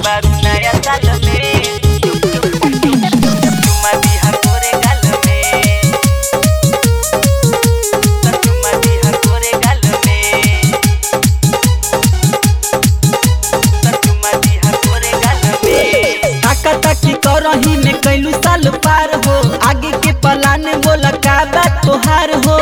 बारू नया साल में चुमा दिहा तोरे गाल में चुमा दिहा तोरे गाल में चुमा दिहा तोरे गाल में ताका ताकी करही में कैलू साल पार हो आगे के पलान बोला का बात तोहार हो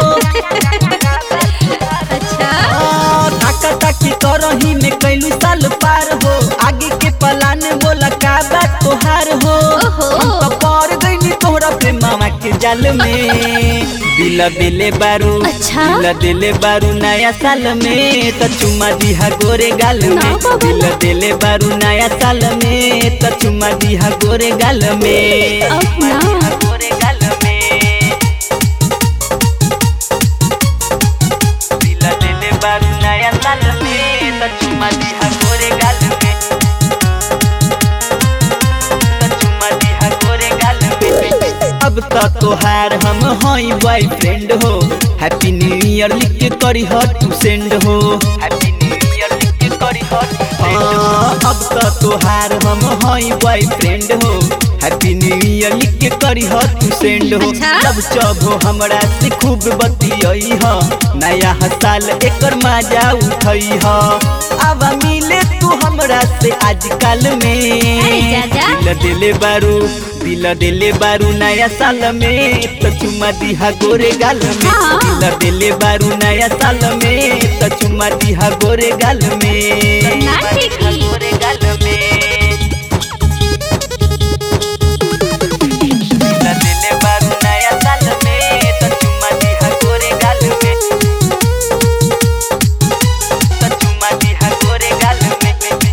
अच्छा आ, ताका ताकी करही में कैलू साल पार हो आगे के पलान बोला का बात तोहार हो ओहो। हम तो पड़ गईनी तोहरा प्रेम मामा के जाल में दिल दिले बारू अच्छा। दिल दिले बारू नया साल में तो चुमा दिहा गोरे गाल ना में बाबा, दिल ना। दिले बारू नया साल में तो चुमा दिहा गोरे गाल में अब ना तोरे गाल में दिल दिले बारू नया साल में त चुमा दिहा गोरे गाल में त चुमा दिहा गोरे गाल में अब तो तोहार हम हई बॉयफ्रेंड हो हैप्पी न्यू ईयर लिख के करी हो टू सेंड हो हैप्पी न्यू ईयर लिख के करी हट हाँ, अब तो तोहार हम हई बॉयफ्रेंड हो हैप्पी न्यू ईयर लिख के करी हो तू सेंड हो अच्छा। सब चब हो हमरा से खूब बतियई हो नया साल एकर मजा उठई हो अब मिले तू हमरा से आजकल में अरे जाजा। दिल दिले बारू दिल दिले बारू नया साल में तो चुमा दिहा गोरे गाल में हाँ। दिल दिले बारू नया साल में तो चुमा दिहा गोरे गाल में ना ठीक ही। गोरे गाल में दिल दिले बारू नया साल में त चुमा दिहा गोरे गाल में त चुमा दिहा गोरे गाल में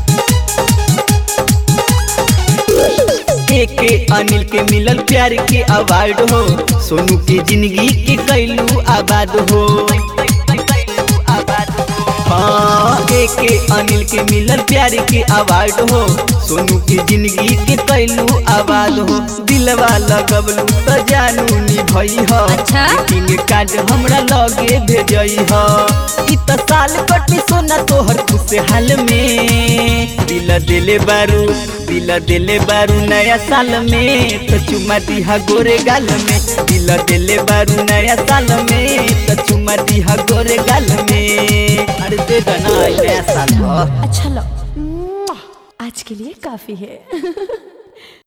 एक अनिल के मिलल प्यार के अवार्ड हो सोनू के जिंदगी के कैलू आबाद हो हाँ एक अनिल के मिलल प्यार के अवार्ड हो सोनू के जिंदगी के कैलू आबाद हो दिलवा लगबलू तो जानू निभई हो अच्छा। ग्रीटिंग कार्ड हमरा लगे भेजई हो इ त साल कटी सोना तोहर खुशहाल में दिल दिले बारू दिल दिले बारू नया साल में तो चुमा दिहा गोरे गाल में दिल दिले बारू नया साल में तो चुमा दिहा गोरे गाल में अरे दे दना नया साल हो अच्छा लो आज के लिए काफी है